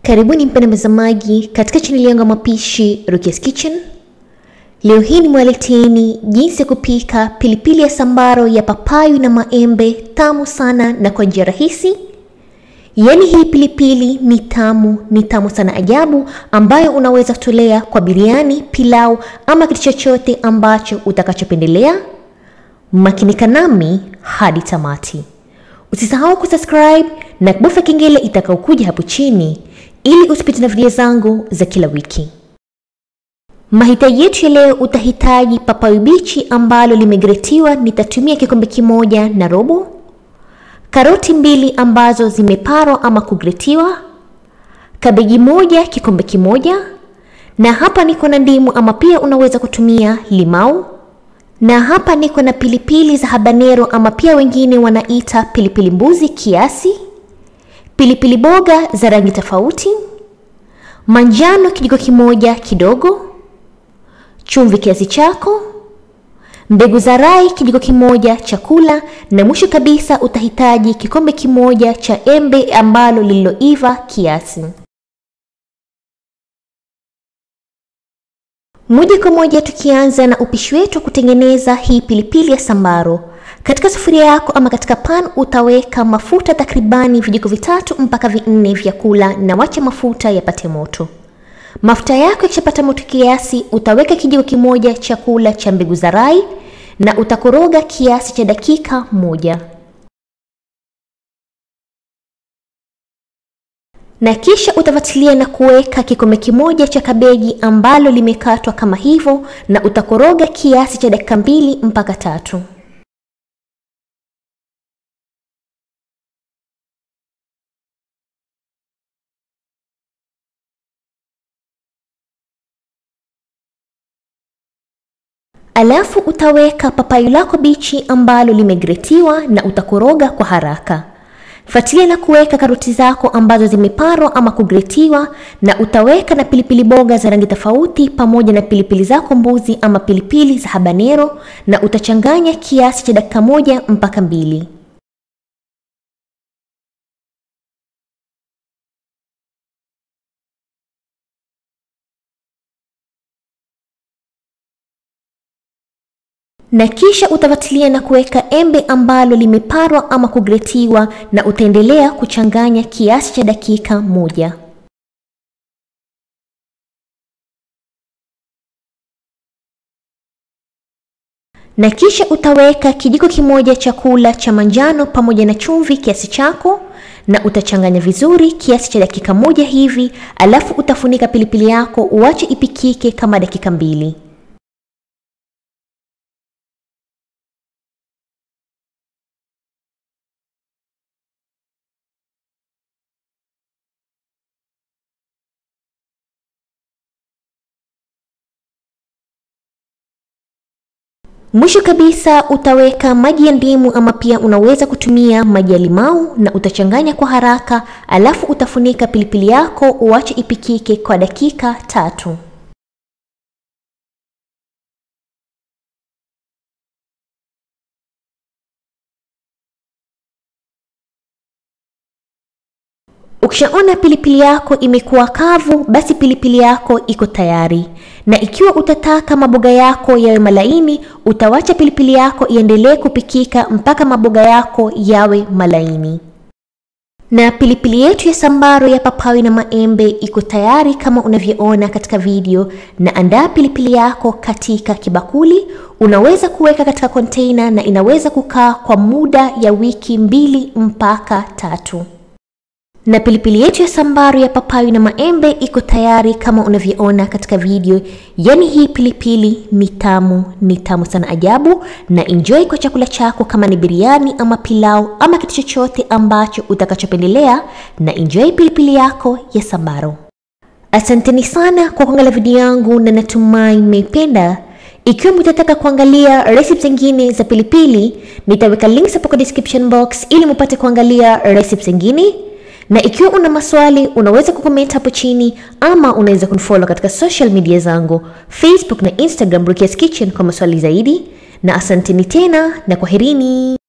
Karibuni mpenda mtazamaji katika chaneli yangu ya mapishi Rukia's Kitchen. Leo hii nimewaleteeni jinsi ya kupika pilipili ya sambaro ya papayu na maembe tamu sana na kwa njia rahisi. Yaani hii pilipili ni tamu, ni tamu sana ajabu, ambayo unaweza kutolea kwa biriani, pilau ama kitu chochote ambacho utakachopendelea. Makinika nami hadi tamati. Usisahau kusubscribe na kubofya kengele itakayokuja hapo chini ili usipite na video zangu za kila wiki. Mahitaji yetu ya leo, utahitaji papayu bichi ambalo limegretiwa, nitatumia kikombe kimoja na robo, karoti mbili ambazo zimeparwa ama kugretiwa, kabeji moja kikombe kimoja, na hapa niko na ndimu ama pia unaweza kutumia limau, na hapa niko na pilipili za habanero ama pia wengine wanaita pilipili mbuzi kiasi, pilipili boga za rangi tofauti, manjano kijiko kimoja kidogo, chumvi kiasi chako, mbegu za rai kijiko kimoja chakula, na mwisho kabisa utahitaji kikombe kimoja cha embe ambalo lililoiva kiasi. Moja kwa moja tukianza na upishi wetu wa kutengeneza hii pilipili ya sambaro. Katika sufuria yako ama katika pan utaweka mafuta takribani vijiko vitatu mpaka vinne vya kula, na wacha mafuta yapate moto. Mafuta yako yakishapata moto kiasi, utaweka kijiko kimoja chakula cha mbegu za rai na utakoroga kiasi cha dakika moja, na kisha utafatilia na kuweka kikombe kimoja cha kabeji ambalo limekatwa kama hivyo, na utakoroga kiasi cha dakika mbili mpaka tatu. Alafu utaweka papayu lako bichi ambalo limegretiwa na utakoroga kwa haraka. Fuatilia na kuweka karoti zako ambazo zimeparwa ama kugretiwa, na utaweka na pilipili boga za rangi tofauti pamoja na pilipili zako mbuzi ama pilipili za habanero, na utachanganya kiasi cha dakika moja mpaka mbili. na kisha utafatilia na kuweka embe ambalo limeparwa ama kugretiwa, na utaendelea kuchanganya kiasi cha dakika moja. Na kisha utaweka kijiko kimoja chakula cha manjano pamoja na chumvi kiasi chako, na utachanganya vizuri kiasi cha dakika moja hivi, alafu utafunika pilipili yako uache ipikike kama dakika mbili. Mwisho kabisa utaweka maji ya ndimu ama pia unaweza kutumia maji ya limau na utachanganya kwa haraka, alafu utafunika pilipili yako uache ipikike kwa dakika tatu. Ukishaona pilipili yako imekuwa kavu, basi pilipili yako iko tayari. Na ikiwa utataka maboga yako yawe malaini, utawacha pilipili yako iendelee kupikika mpaka maboga yako yawe malaini. Na pilipili yetu ya sambaro ya papayu na maembe iko tayari kama unavyoona katika video. Na andaa pilipili yako katika kibakuli, unaweza kuweka katika container na inaweza kukaa kwa muda ya wiki mbili mpaka tatu na pilipili yetu ya sambaro ya papayu na maembe iko tayari kama unavyoona katika video. Yaani hii pilipili ni tamu, ni tamu sana ajabu, na enjoy kwa chakula chako, kama ni biriani ama pilau ama kitu chochote ambacho utakachopendelea, na enjoy pilipili yako ya sambaro. Asanteni sana kwa kuangalia video yangu na natumai mmeipenda. Ikiwa mtataka kuangalia recipe zingine za pilipili, nitaweka links hapo kwa description box ili mupate kuangalia recipe zingine na ikiwa una maswali unaweza kucomment hapo chini, ama unaweza kunifollow katika social media zangu Facebook na Instagram Rukia's Kitchen kwa maswali zaidi. Na asanteni tena na kwaherini.